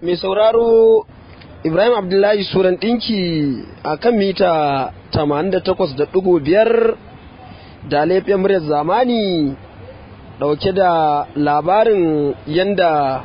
mai sauraro ibrahim abdullahi suran ɗinki a kan mita 88.5 da laifin muryar zamani ɗauke da labarin yanda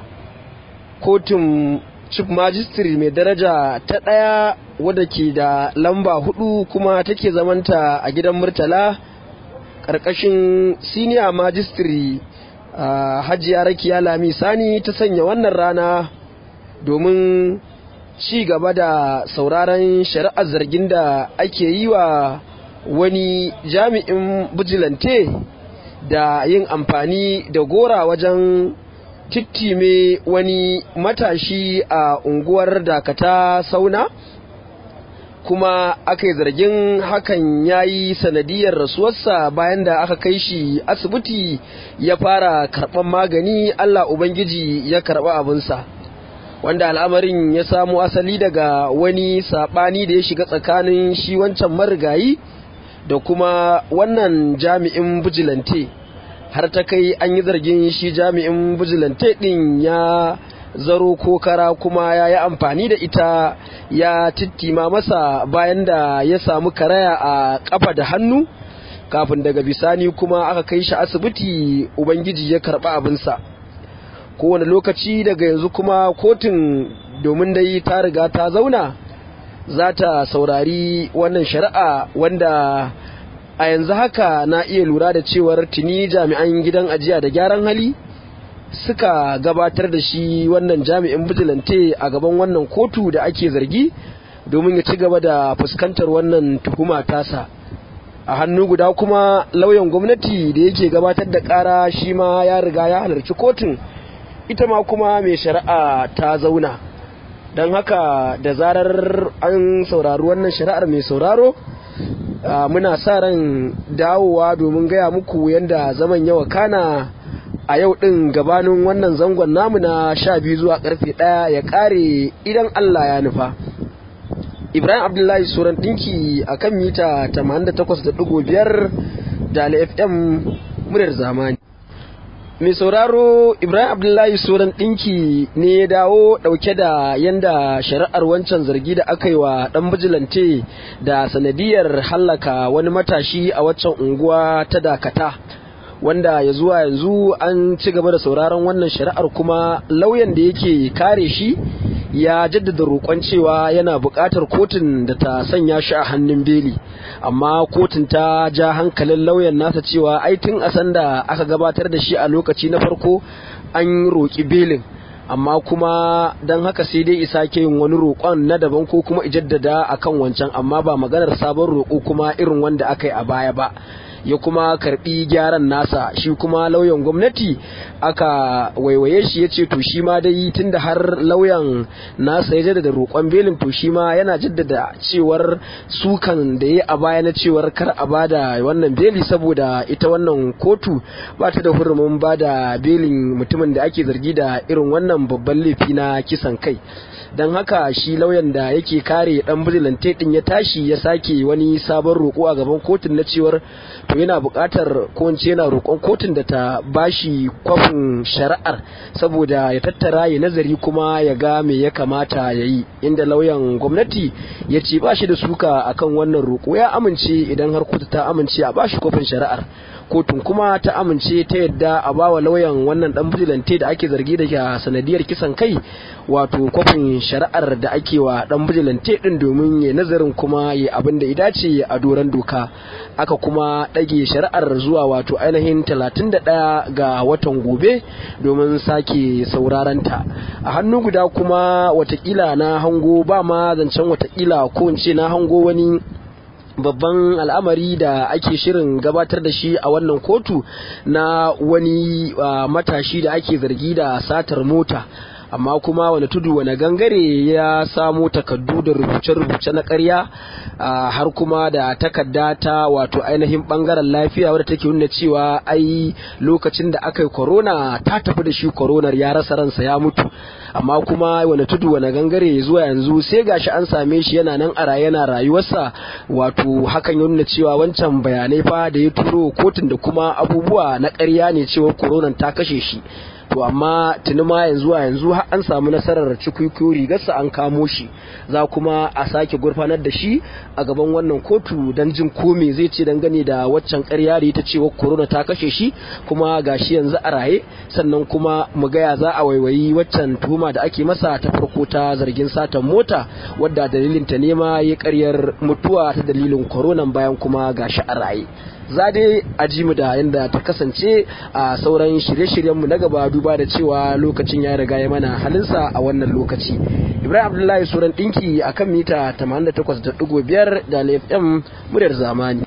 kotun chief magistrate mai daraja ta ɗaya wadda ke da lamba hudu kuma take zamanta a gidan murtala ƙarƙashin senior magistrate uh, hajiya rakiya lami sani ta sanya wannan rana domin ci gaba da sauraron shari'ar zargin da ake yi wa wani jami'in bijilante da yin amfani da gora wajen tittime wani matashi a unguwar dakata sauna kuma aka yi zargin hakan ya yi sanadiyar rasuwarsa bayan da aka kai shi asibiti ya fara karɓar magani allah ubangiji ya karɓa abinsa wanda al'amarin ya samo asali daga wani saɓani da ya shiga tsakanin shi wancan marigayi da kuma wannan jami'in bijilante har ta kai an yi zargin shi jami'in bijilante ɗin ya zaro ko kara kuma ya yi amfani da ita ya tittima masa bayan da ya samu karaya a kafa da hannu kafin daga bisani kuma aka kai shi asibiti ubangiji ya karɓa abinsa kowane lokaci daga yanzu kuma kotun domin dai ta riga ta zauna za ta saurari wannan shari'a wanda a yanzu haka na iya lura da cewar tuni jami'an gidan ajiya da gyaran hali suka gabatar da shi wannan jami'in bijilante a gaban wannan kotu da ake zargi domin ya ci gaba da fuskantar wannan tuhuma tasa a hannu guda kuma lauyan gwamnati da yake gabatar da kara shi ma ya riga ya halarci kotun ita ma kuma mai shari'a ta zauna don haka da zarar an saurari wannan shari'ar mai sauraro muna sa ran dawowa domin gaya muku yadda zaman yawa kana a yau ɗin gabanin wannan zangon namu na sha biyu zuwa karfe ɗaya ya ƙare idan Allah ya nufa. Ibrahim Abdullahi Suran ɗinki a kan mita 88.5 da FM muryar zamani. Mai sauraro Ibrahim Abdullahi Suran ɗinki ne ya dawo ɗauke da yanda shari'ar wancan zargi da aka yi wa ɗan bijilante da sanadiyar hallaka wani matashi a waccan unguwa ta dakata. wanda ya zuwa yanzu an ci gaba da sauraron wannan shari'ar kuma lauyan da yake kare shi ya jaddada roƙon cewa yana buƙatar kotun da ta sanya shi a hannun beli amma kotun ta ja hankalin lauyan nasa cewa ai tun a sanda aka gabatar da shi a lokaci na farko an roƙi belin amma kuma don haka sai dai isa ke yin wani roƙon na daban ko kuma ijaddada akan wancan amma ba maganar sabon roƙo kuma irin wanda aka yi a baya ba ya kuma karbi gyaran nasa shi kuma lauyan gwamnati aka waiwaye shi ya ce to shi ma dai tunda har lauyan nasa ya jaddada roƙon belin to shi ma yana jaddada cewar sukan da ya a baya na cewar kar a bada wannan beli saboda ita wannan kotu ba ta da hurumin bada belin mutumin da ake zargi da irin wannan babban laifi na kisan kai don haka shi lauyan da yake kare dan bijilante din ya tashi ya sake wani sabon roƙo a gaban kotun na cewar to yana buƙatar ko yana roƙon kotun da ta bashi kwafin shari'ar saboda ya tattara ya nazari kuma ya ga me ya kamata ya yi inda lauyan gwamnati ya ce ba shi da suka akan wannan roƙo ya amince idan har kotu ta amince a bashi kwafin shari'ar kotun kuma ta amince ta yadda a bawa lauyan wannan dan bijilante da ake zargi da sanadiyar kisan kai wato kwafin shari'ar da ake wa dan bijilante din domin ya nazarin kuma ya abin da ya dace a doron doka aka kuma ɗage shari'ar zuwa wato ainihin 31 ga watan gobe domin sake sauraron ta a hannu guda kuma watakila na hango ba ma zancen watakila ko in ce na hango wani babban al'amari da ake shirin gabatar da shi a wannan kotu na wani uh, matashi da ake zargi da satar mota amma kuma wani tudu wani gangare ya samo takaddu da rubuce-rubuce na karya har kuma da takarda ta wato ainihin bangaren lafiya wadda take nuna cewa ai lokacin da aka yi corona ta tafi da shi coronar ya rasa ransa ya mutu amma kuma wani tudu wani gangare zuwa yanzu sai gashi an same shi yana nan a raye yana rayuwarsa wato hakan ya nuna cewa wancan bayanai fa da ya turo kotun da kuma abubuwa na ƙarya ne cewa koronan ta kashe shi to amma tuni ma yanzu a yanzu har an samu nasarar cikuikuyo rigarsa an kamo shi za kuma a sake gurfanar da shi a gaban wannan kotu don jin ko me zai ce dangane da waccan ƙarya da ta cewa corona ta kashe shi kuma gashi yanzu a raye sannan kuma mu gaya za a waiwayi waccan tuhuma da ake masa ta farko ta zargin satan mota wadda dalilin ta nema ya karyar mutuwa ta dalilin corona bayan kuma gashi a raye za dai a ji mu da yadda ta kasance a sauran shirye-shiryenmu na gaba duba da cewa lokacin ya riga ya mana halinsa a wannan lokaci ibrahim abdullahi suran dinki akan mita 88.5 da fm muryar zamani